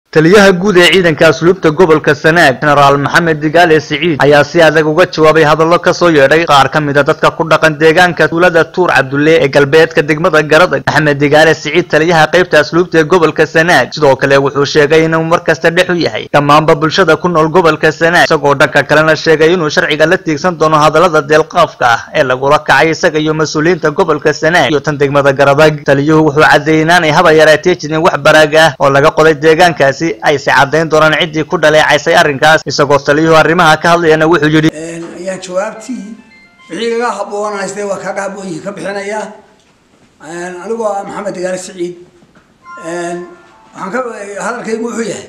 taliyaha guud ee ciidanka asluubta gobolka sanaag jenaraal maxamed digaale siciid ayaa si adag uga jawaabay hadallo ka soo yeedhay qaar ka mida dadka ku dhaqan deegaanka tuulada tuur cabdulle ee galbeedka degmada garadag maxamed digaale siciid taliyaha qaybta asluubta ee gobolka sanaag sidoo kale wuxuu sheegay inuu mar kasta dhex u yahay dhammaanba bulshada ku nool gobolka sanaag isagoo dhanka kalena sheegay inuu sharciga la tiigsan doono hadallada deelqaafka ah ee lagula kacay isaga iyo mas-uuliyiinta gobolka sanaag iyo tan degmada garadag taliyuhu wuxuu caddeeyey inaanay haba yaraatee jirin wax baraaga ah oo laga qoday deegaankaasi ayse caddayn doonaan ciddii ku dhaleecaysay arrinkaas isagoo taliyuhu arrimaha ka hadlayana wuxuu yidhi ayaan jawaabtii wixii kaga haboonaystay waa kaga habooyihi ka bixinayaa anigoo ah maxamed digaale siciid waxaan ka hadalkaygu wuxuu yahay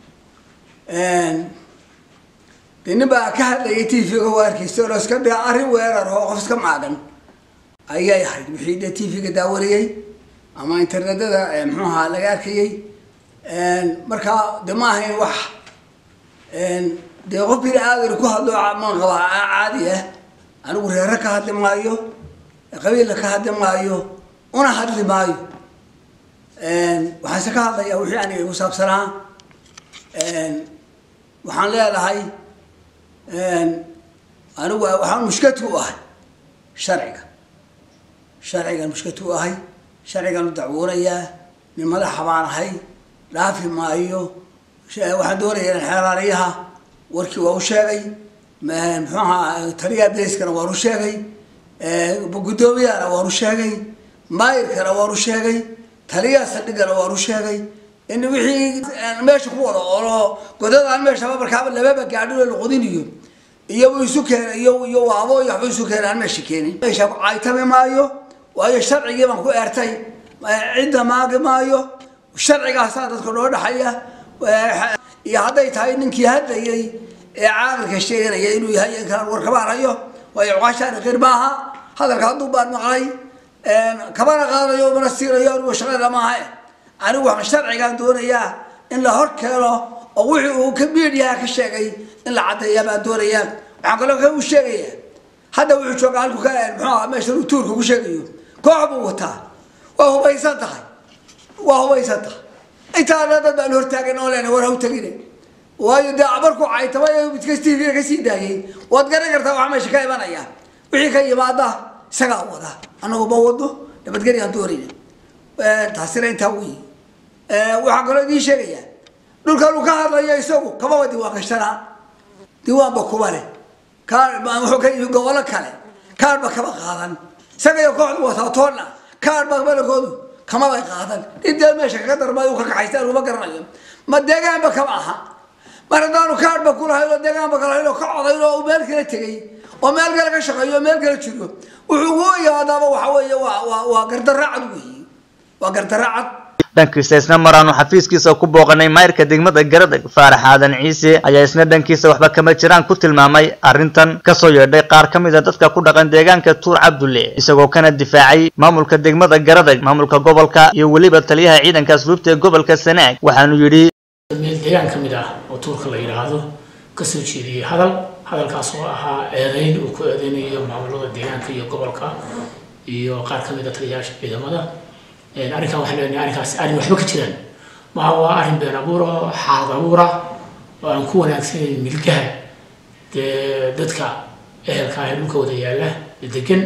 dee nin baa ka hadlayay t v-ga waarkiisa oo iska dee arrin weerar oo qof iska maagan ayay ahayd wixii dee t v-ga daawarayay ama internetada muxuuha laga arkayay markaa de ma ahayn wax dee qof bini aadan ku hadlo maan qabaa caadi ah anigu reere ka hadli maayo qabiilla ka hadli maayo una hadli maayo waxaanse ka hadlayaa wixii aniga igu saabsanaa waxaan leedahay anigu waxaan mushkati u ahay sharciga sharcigan mushkati u ahay sharcigan u dacwoonayaa nin madaxa baan ahay dhaafi maayo waxaan doonaya in xeeraaliyaha warkii waa u sheegay muxuaha taliyaha beyskana waan u sheegay guddoomiyahana waan u sheegay maayirkana waan u sheegay taliyaha saldhigana waan u sheegay in wixii meesha ku wada olo godadaan meeshaba markaaba lababa gaadhilo laqodinayo iyo isu keena iyo iyo waabo iyo waxba isu keena aan meesha keenin meesha caytami maayo waayo sharcigii baan ku eertay cidda maagi maayo sharcigaasaa dadka noo dhexaya iyo hadday tahay ninkii hadlayay ee caaqilka sheeganaya inuu yahay inkaan warkabaanayo waayo cuqaashaani qir maaha hadalka hadduu baan maqlay kamana qaadayo mana siinayo anigu shaqada maaha anigu waxaan sharcigaan doonayaa in la hor keeno oo wixii uu ka miidiyaha ka sheegay in la caddeeya baan doonayaa waxaan kaloo ka u sheegaya hadda wuxuu jooga halku ka muxuu meesha uu tuurka ku sheegayo koox buu wataa waa hubaysan tahay waa hubaysan tahay intaana dad baan hortaagan oo leena war haw tagine waayo dee markuu caytamay midkas t v kasii daayay waad garan kartaa waxa meesha ka imanaya wixii ka yimaada isagaa wada anagu ma wado nabadgelyaan doonayna taasina intaa wey waxaan kaloo idiin sheegayaa dhulkan uu ka hadlayo isagu kamaba diiwaan gashanaa diiwaanba kuma leh kaar wuxuu ka yimi gobollo kale kaarba kama qaadan isagayo kooxdu wataa toonna kaarba malakoodu kamabay qaadan intee meesha kaga darmay ka kaxaysta aniguma garanayo ma deegaanba kama aha mar haddaanu kaarba kulahayn oo deegaanba kalahayn oo ka codayn oo meel kala tegay oo meel kale ka shaqeeyo oo meel kala jiro wuxuu ugu yimaadaaba waxa weeye waa waa waa gardaracad weyi waa gardaracad dhankiisa isna maraanu xafiiskiisa ku booqanay mayrka degmada garadag faarax aadan ciise ayaa isna dhankiisa waxba kama jiraan ku tilmaamay arrintan kasoo yeedhay qaar ka mid a dadka ku dhaqan deegaanka tuur cabdulle isagoo kana difaacay maamulka degmada garadag maamulka gobolka iyo weliba taliyaha ciidanka asluubta ee gobolka sanaag waxaanu yidhi meel deegaan ka mid ah oo tuurka la yidhaahdo kasoo jeediyey hadal hadalkaas oo ahaa eedeyn uu ku eedeynayo maamulada deegaanka iyo gobolka iyo qaar ka mid a taliyayaasha ciidamada arrinkan waxaan leenahay arrinkaas arrin waxba ka jiraan maha waa arrin been abuur oo xaalad abuura oo aan ku wanaagsanayn milkaha dee dadka ehelka ah ee dhulka wada yaalla degan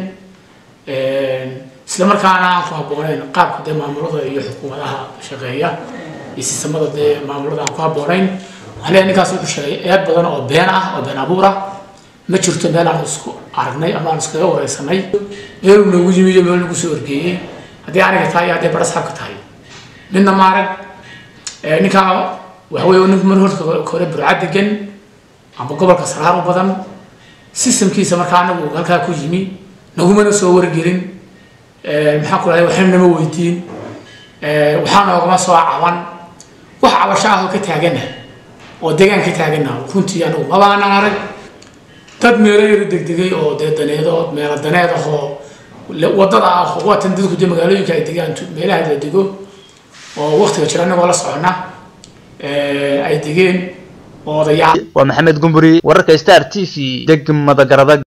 isla markaana aan ku habboonayn qaabka dee maamulada iyo xukuumadaha shaqeeya iyo sistamada dee maamulada aan ku habboonayn waxaan leenahay ninkaas wuxuu sheegay eed badan oo been ah oo been abuur ah ma jirto meel aan isku aragnay ama aan iskaga wareysanay meeluu noogu yimi iyo meel nagu soo orgeeyey haddii aniga tahay iyo haddii barasaabka tahay midna maarag ninkaa waxa weeye ninku mar horta hore burca degan amba gobolka saraar u badan systemkiisa markaa anagu halkaa ku yimi nagumana soo wargelin maxaan ku dhahay waxna nama weydiin waxaa noogama soo caban wax cabasho ah oo ka taagana oo deegaan ka taagana runtii anagu mabaanan arag dad meelo yaro degdegay oo dee daneedo meelo daneed ahoo wadada ah waatan dadku dee magaalooyinka ay degaan meelaha la dego oo waktiga jira anagoo la socona ay degeen oo odayaal waa maxamed gumburi wararka star t v degmada garadag